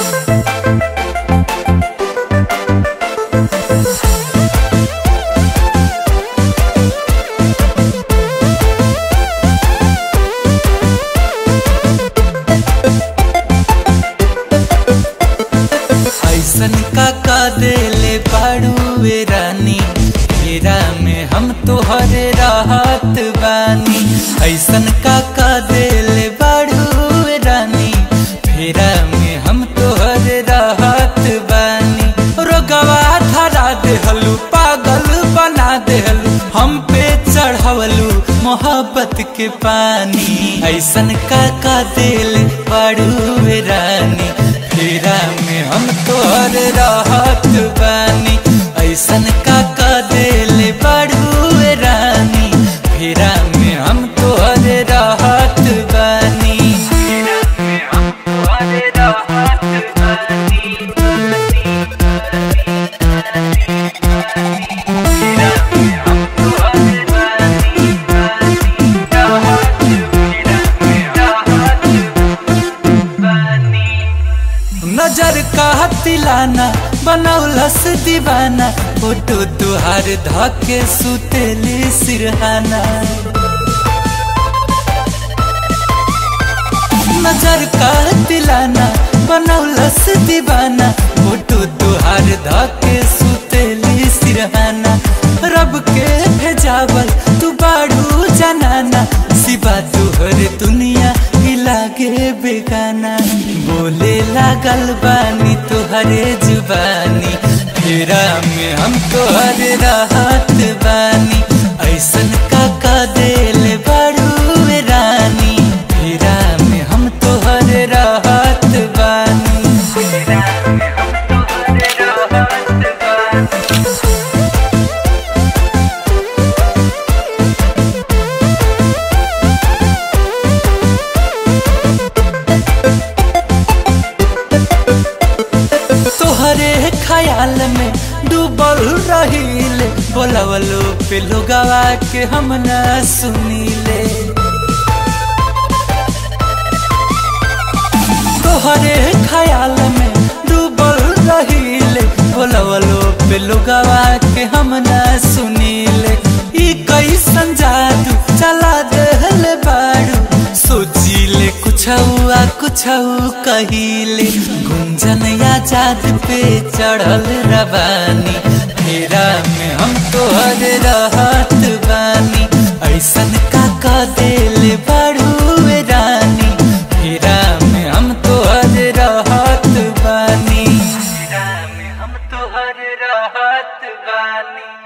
ऐसन का का देले बाड़ूए रानी फेरा में हम तोहरे राहत बानी ऐसन का का देले बाड़ूए रानी फेरा में हम तोहरे राहत बानी रोगवा धरा देहलू पागल बना देहलू हम पे चढ़वलू मोहब्बत के पानी ऐसन का का दिल बाड़ूए रानी फेरा में हम तोहर राहत बानी ऐसन का का दिल बाड़ूए रानी फेरा में हम तोहर राहत बानी फेरा में हम तोहर राहत बानी फेरा में हम तोहर बानी राहत फेरा में राहत बानी नजर का तिलाना बनौलस दीवाना फोटो तुहार धके सुतेली सिरहाना नजर का तिलाना बनौलस दीवाना फोटो तुहार धके सुतेली सिरहाना रब के भेजावल तू बाड़ू जनाना सिवा तुहर दुनिया ही लागे बेगाना बोले लागल बानी तुहरे जुबानी फेरा में हम तोहरे राहत बानी ऐसन का का दिल बाड़ू रानी फेरा में हम तोहरे राहत बानी फेरा में हम तोहरे राहत बानी तोहरे ख्याल में डूबल रहील बोलवलो पे लोगवा के हम न सुनीले तोहरे ख्याल में डूबल रहील बोलवलो पे लोगवा के हम न सुनीले ई कैसन जादू चला देहल बाड़ू सोचिले कुछ हुआ कुछ कहिले गुंजन आजाद पे चढ़ल रवानी फेरा में हम तोहर रहत बानी ऐसन का का दिल बड़ू रानी फेरा में हम तोहर रहत बानी फेरा में हम तोहर रहत बानी